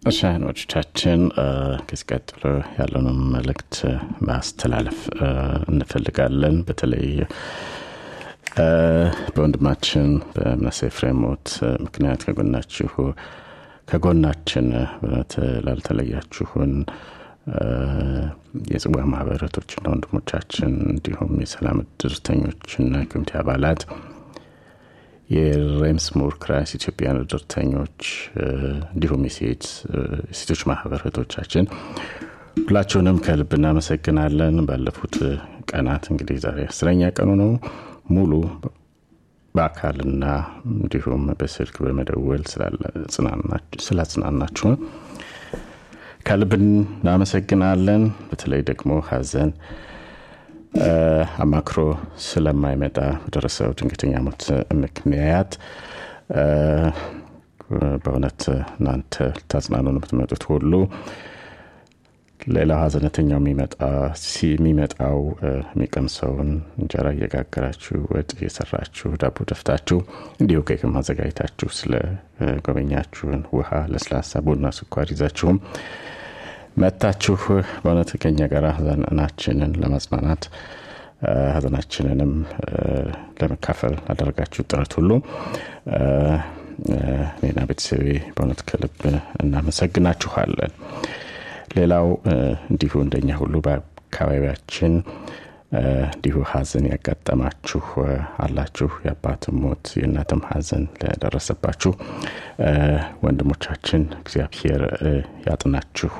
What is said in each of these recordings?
እሺ አድማጮቻችን ከዚህ ቀጥሎ ያለውን መልእክት ማስተላለፍ እንፈልጋለን በተለይ በወንድማችን በምናሴ ፍሬም ሞት ምክንያት ከጎናችሁ ከጎናችን በእውነት ላልተለያችሁን የጽዋ ማህበረቶችና ወንድሞቻችን እንዲሁም የሰላም እድርተኞችና ኮሚቴ አባላት የሬምስ ሙር ክራይስ ኢትዮጵያን እድርተኞች እንዲሁም የሴቶች ማህበር እህቶቻችን ሁላችሁንም ከልብ እናመሰግናለን ባለፉት ቀናት እንግዲህ ዛሬ አስረኛ ቀኑ ነው ሙሉ በአካልና እንዲሁም በስልክ በመደወል ስላጽናናችሁን ከልብ እናመሰግናለን በተለይ ደግሞ ሀዘን አማክሮ ስለማይመጣ በደረሰው ድንገተኛ ሞት ምክንያት በእውነት እናንተ ልታጽናኑን የምትመጡት ሁሉ ሌላው ሀዘነተኛው የሚመጣው የሚቀምሰውን እንጀራ እየጋገራችሁ ወጥ እየሰራችሁ ዳቦ ደፍታችሁ እንዲሁ ኬክም አዘጋጅታችሁ ስለ ጎበኛችሁን ውሃ ለስላሳ ቡና ስኳር ይዛችሁም መታችሁ በእውነት ከኛ ጋር ሀዘናችንን ለማጽናናት ሀዘናችንንም ለመካፈል ላደረጋችሁ ጥረት ሁሉ እኔና ቤተሰቤ በእውነት ከልብ እናመሰግናችኋለን ሌላው እንዲሁ እንደኛ ሁሉ በአካባቢያችን እንዲሁ ሀዘን ያጋጠማችሁ አላችሁ የአባትም ሞት የእናትም ሀዘን ለደረሰባችሁ ወንድሞቻችን እግዚአብሔር ያጥናችሁ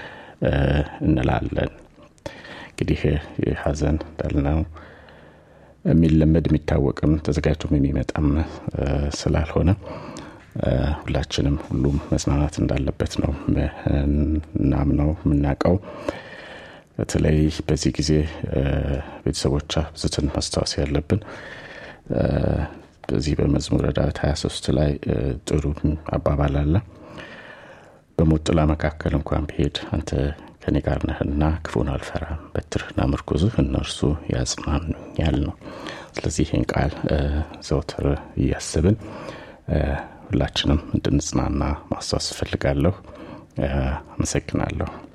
እንላለን እንግዲህ ሀዘን እንዳልነው የሚለመድ የሚታወቅም ተዘጋጅቶም የሚመጣም ስላልሆነ ሁላችንም ሁሉም መጽናናት እንዳለበት ነው እናምነው የምናውቀው በተለይ በዚህ ጊዜ ቤተሰቦቿ ብዝትን ማስታወስ ያለብን በዚህ በመዝሙረ ዳዊት 23 ላይ ጥሩ አባባል አለ በሞት ጥላ መካከል እንኳን ብሄድ አንተ ከኔ ጋር ነህና ክፉን አልፈራም በትርህና ምርኩዝህ እነርሱ ያጽናኑኛል ነው ስለዚህ ይህን ቃል ዘውትር እያስብን ሁላችንም እንድንጽናና ማስታወስ እፈልጋለሁ አመሰግናለሁ